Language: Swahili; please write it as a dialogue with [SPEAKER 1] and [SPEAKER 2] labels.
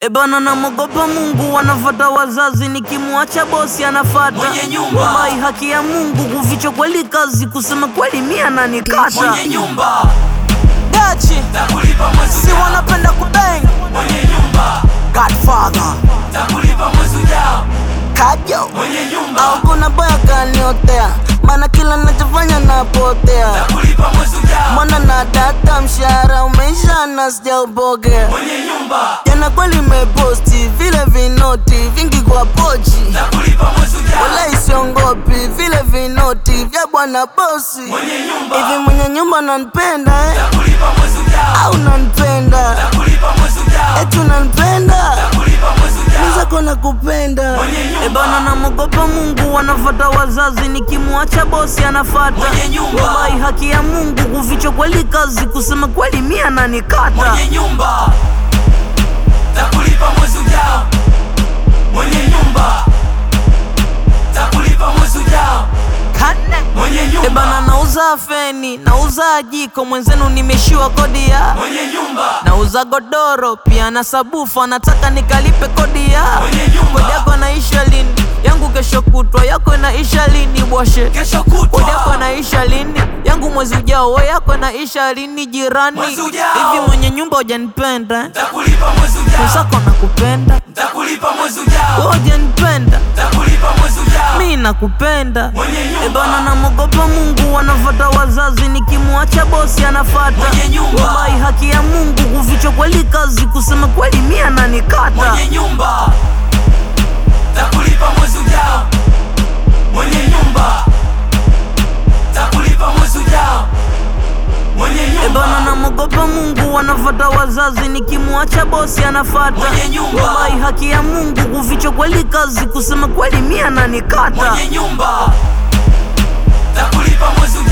[SPEAKER 1] Ebana namogopa Mungu, wanafata wazazi, nikimwacha bosi anafata
[SPEAKER 2] Mwenye nyumba.
[SPEAKER 1] Wallahi, haki ya Mungu, kuficha kweli kazi, kusema kweli mia nanikata
[SPEAKER 2] mwenye nyumba
[SPEAKER 1] dachi
[SPEAKER 2] takulipa mwezi
[SPEAKER 1] si
[SPEAKER 2] ujao,
[SPEAKER 1] wanapenda kubeng
[SPEAKER 2] mwenye nyumba
[SPEAKER 1] Godfather
[SPEAKER 2] takulipa mwezi ujao,
[SPEAKER 1] kajo
[SPEAKER 2] mwenye nyumba
[SPEAKER 1] au kuna boya kaniotea, maana kila nachofanya napotea
[SPEAKER 2] takulipa mwezi ujao,
[SPEAKER 1] Mwana na data mshahara umeisha na sijaupokea
[SPEAKER 2] mwenye nyumba
[SPEAKER 1] jana kweli meposti vile vinoti vingi kwa pochi
[SPEAKER 2] takulipa mwezi ujao,
[SPEAKER 1] wala isiongopi vile vinoti vya bwana bosi
[SPEAKER 2] mwenye nyumba
[SPEAKER 1] hivi mwenye nyumba nanipenda eh?
[SPEAKER 2] takulipa mwezi ujao,
[SPEAKER 1] au nanipenda
[SPEAKER 2] takulipa mwezi ujao,
[SPEAKER 1] eti unanipenda
[SPEAKER 2] takulipa mwezi ujao,
[SPEAKER 1] nizako na kupenda
[SPEAKER 2] Mwenye nyumba.
[SPEAKER 1] ebana namogopa Mungu wanafata wazazi nikimwacha bosi anafata
[SPEAKER 2] Mwenye nyumba.
[SPEAKER 1] Wallahi haki ya Mungu kuficha kweli kazi kusema kweli mia nanikata
[SPEAKER 2] mwenye nyumba takulipa mwezi ujao, mwenye nyumba takulipa mwezi ujao, mwenye
[SPEAKER 1] Ebana
[SPEAKER 2] nyumba
[SPEAKER 1] nauza feni, nauza jiko, mwenzenu nimeshiwa kodi ya
[SPEAKER 2] mwenye nyumba
[SPEAKER 1] nauza godoro pia na sabufa, nataka nikalipe kodi ya
[SPEAKER 2] Mwenye nyumba.
[SPEAKER 1] kodi yako inaisha lini? Yangu kesho kutwa, yako inaisha lini? Bwashe
[SPEAKER 2] kesho
[SPEAKER 1] kodi yako
[SPEAKER 2] kutwa
[SPEAKER 1] inaisha lini? Yangu mwezi ujao, we yako inaisha lini? Jirani
[SPEAKER 2] Mwezi ujao.
[SPEAKER 1] hivi mwenye nyumba hujanipenda eh?
[SPEAKER 2] takulipa mwezi ujao,
[SPEAKER 1] mwenzako nakupenda,
[SPEAKER 2] takulipa mwezi
[SPEAKER 1] we
[SPEAKER 2] ujao,
[SPEAKER 1] hujanipenda,
[SPEAKER 2] takulipa mwezi ujao,
[SPEAKER 1] mi nakupenda
[SPEAKER 2] mwenye
[SPEAKER 1] Ebana
[SPEAKER 2] nyumba
[SPEAKER 1] namogopa Mungu, wanafata wazazi, nikimwacha bosi anafata
[SPEAKER 2] Mwenye nyumba.
[SPEAKER 1] Wallahi haki ya Mungu, kuficha kweli kazi, kusema kweli mia nanikata
[SPEAKER 2] mwenye nyumba takulipa mwezi ujao, mwenye nyumba takulipa mwezi ujao, mwenye
[SPEAKER 1] Ebana
[SPEAKER 2] nyumba
[SPEAKER 1] namogopa Mungu, wanafata wazazi, nikimwacha bosi anafata
[SPEAKER 2] Mwenye nyumba.
[SPEAKER 1] Wallahi haki ya Mungu, kuficha kweli kazi, kusema kweli mia nanikata
[SPEAKER 2] mwenye nyumba takulipa mwezi